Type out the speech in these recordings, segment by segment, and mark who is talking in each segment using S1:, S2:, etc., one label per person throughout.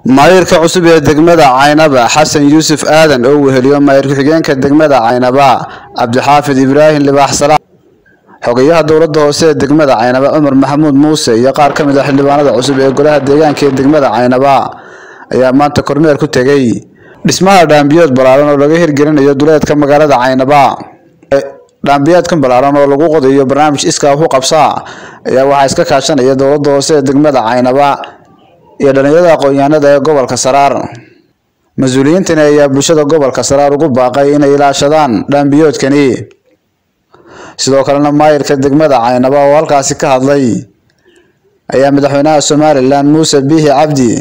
S1: maayirka cusub ee degmada caynaba xasan yuusuf aadan oo weheliyo maayir ku-xigeenka degmada caynaba cabdixaafid ibraahim libaax salaam xogayaha dowladda hoose ee degmada caynaba cumar maxamuud muuse iyo qaar ka mid a xildhibaanada cusub ee golaha deegaanka ee degmada caynaba ayaa maanta kormeer ku tegey dhismaha dhaambiyood ballaaran oo laga hirgelinayo duleedka magaalada caynaba dhaambiyaadkan ballaaran oo lagu qodayo barnaamij iskaa ku qabsaa ayaa waxaa iska kaashanaya dowladda hoose ee degmada caynaba iyo dhalinyarada aqoon-yahanada ee gobolka saraar mas-uuliyiintani ayaa bulshada gobolka saraar ugu baaqay inay ilaashadaan dhaambiyoodkani sidoo kalena maayirka degmada caynaba oo halkaasi ka hadlay ayaa madaxweynaha somalilan muuse biixi cabdi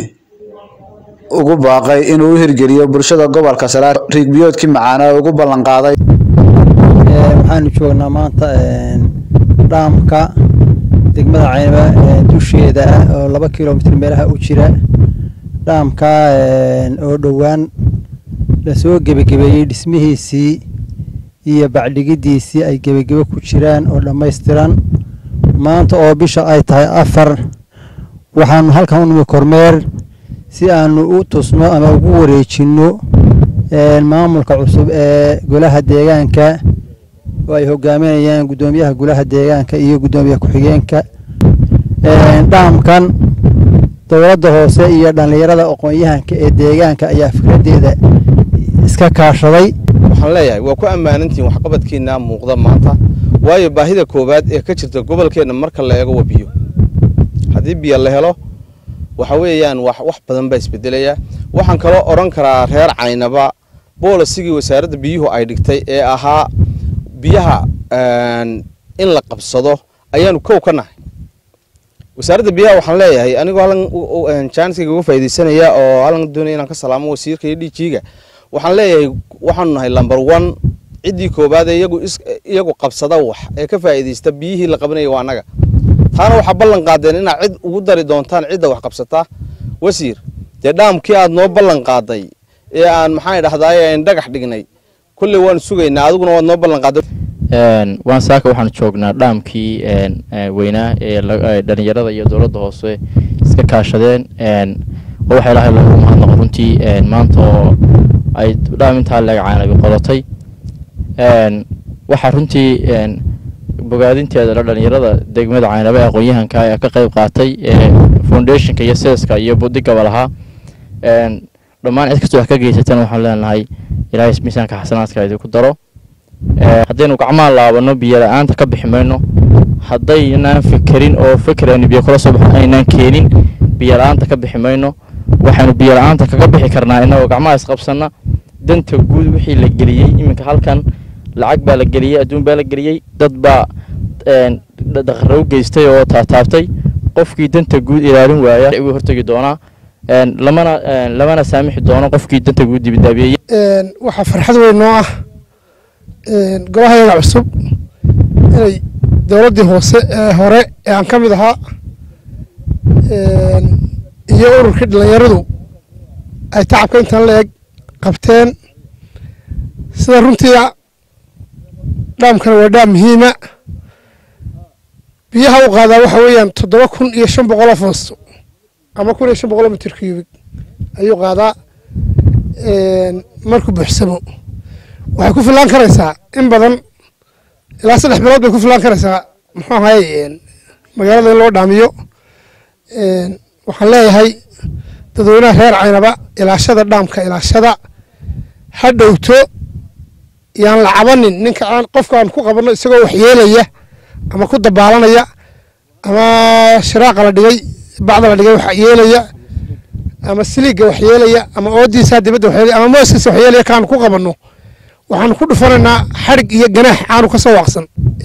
S1: ugu baaqay inuu u hirgeliyo bulshada gobolka saraar riigbiyoodkii macaana ugu ballan qaaday
S2: waxaanu joognaa maanta dhaamka degmada caynaba dusheeda ah oo laba kilomitr meelaha u jira dhaamka oo dhowaan lasoo gebagebeeyey dhismihiisii iyo bacdhigidiisii ay gebagebe ku jiraan oo dhammaystiran maanta oo bisha ay tahay afar waxaanu halkan u nimi kormeer si aanu u tusno ama ugu wareejinno maamulka cusub ee golaha deegaanka oo ay hogaaminayaan guddoomiyaha golaha deegaanka iyo guddoomiyaha ku-xigeenka dhaamkan dowladda hoose iyo dhallinyarada aqoon-yahanka ee deegaanka ayaa fikraddeeda iska kaashaday
S3: waxaan leeyahay waa ku ammaanantihiin waxqabadkiina muuqda maanta waayo baahida koowaad ee ka jirta gobolkeenna marka la eego waa biyo haddii biyo la helo waxa weeyaan wax wax badan baa isbedelaya waxaan kaloo odhan karaa reer caynaba boolisigii wasaaradda biyuhu ay dhigtay ee ahaa biyaha in la qabsado ayaanu kow ka nahay wasaaradda biyaha waxaan leeyahay anigoo hallan jaaniskayga uga faaidaysanaya oo hallan doonaya inaan ka salaamo wasiirka iyo dhijiiga waxaan leeyahay waxaanu nahay lumber one ciddii koowaad ee iyagu iyagu qabsada wax ee ka faa'iidaysta biyihii la qabanaya waa annaga taana waxaa ballan qaadeen inaad cid ugu dari doontaan cidda wax qabsataa wasiir dee dhaamkii aad noo ballan qaaday ee aan maxaan idhahdaay aan dhagax dhignay kolley waanu sugaynaa adiguna waad noo ballan qaaday
S4: waan saaka waxaanu joognaa dhaamkii weynaa ee dhalinyarada iyo dowladda hoose iska kaashadeen oo waxaa ilaahay loogu mahadnaqo runtii maanta oo ay dhaam intaa leeg caanabi qodatay waxaa runtii bogaadinteeda la dhalinyarada degmada caynaba ee aqoon-yahanka ayaa ka qayb qaatay foundationka iyo seeska iyo budigaba lahaa dhammaan cid kastoo wax ka geysatan waxaan leenahay ilaahay miisaanka xasanaadka idinku daro haddaynu gacmaha laabano biyo la-aanta ka bixi mayno haddaynaan fekerin oo feker aynu biyo kula soo baxo aynaan keenin biyo la-aanta ka bixi mayno waxaynu biyo la-aanta kaga bixi karnaa innagoo gacmaha isqabsanna danta guud wixii la geliyey iminka halkan lacag baa la geliyey adduun baa la geliyey dad baa daqaro geystay oo taataabtay qofkii danta guud ilaalin waaya ugu hortegi doonaa lamana lamana saamixi doono qofkii danta guud dibidaabeeyey
S5: waxaa farxad weyn noo ah golahayaga cusub inay dowladdii hoose ee hore ee aan ka mid ahaa iyo ururkii dhalinyaradu ay tacabka intan la eg qabteen sida runtii dhaamkana waa dhaam muhiima biyaha u qaadaa waxa weeyaan toddoba kun iyo shan boqoloo foosto ama kun iyo shan boqoloo mitir cubic ayuu qaadaa markuu buuxsamo waxay ku filaan karaysaa in badan ilaa saddex bilood bay ku filaan karaysaa muxuu ahay magaalada in loo dhaamiyo waxaan leeyahay dadweynaha reer caynaba ilaashada dhaamka ilaashada ha dhowto yaan la cabanin ninka aan qofka aan ku qabanno isagoo waxyeelaya ama ku dabaalanaya ama shiraaqa la dhigay bacda la dhigay waxyeelaya ama siliigga waxyeelaya ama oodiisa dibadda waxyeelaya ama mooskiisa waxyeelaya kaanu ku qabanno waxaanu ku dhufanaynaa xadhig iyo ganaax aanu ka soo waaqsan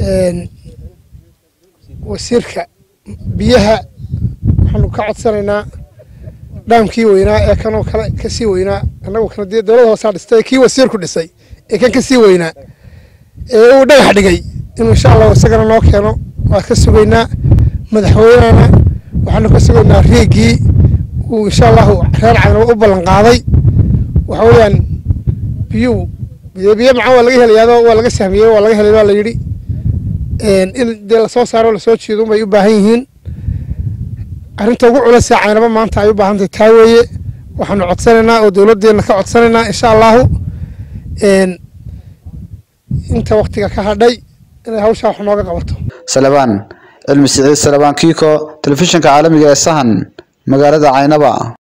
S5: wasiirka biyaha waxaanu ka codsanaynaa dhaamkii weynaa ee kanoo kale ka sii weynaa annagu kana dee dowladda hoosaa dhistay kii wasiirku dhisay ee kan ka sii weynaa ee uu dhagax dhigay inuu insha allahu isagana noo keeno waa ka sugaynaa madaxweynehana waxaanu ka sugaynaa riigii uu insha allahu reer caynaba u ballan qaaday waxa weeyaan biyuhu biyo biyo macaan waa laga helayaado waa laga sahmiyey waa laga helay baa la yidhi in dee lasoo saaro lasoo jiido bay u baahan yihiin arrinta ugu culasa caynaba maanta ay u baahan tahay taa weeye waxaanu codsanaynaa oo dowladdeena ka codsanaynaa insha allahu inta waktiga ka hadhay inay hawshaa wax nooga qabato
S1: salabaan cilmi siciid salabaan kiiko telefishinka caalamiga ee sahan magaalada caynaba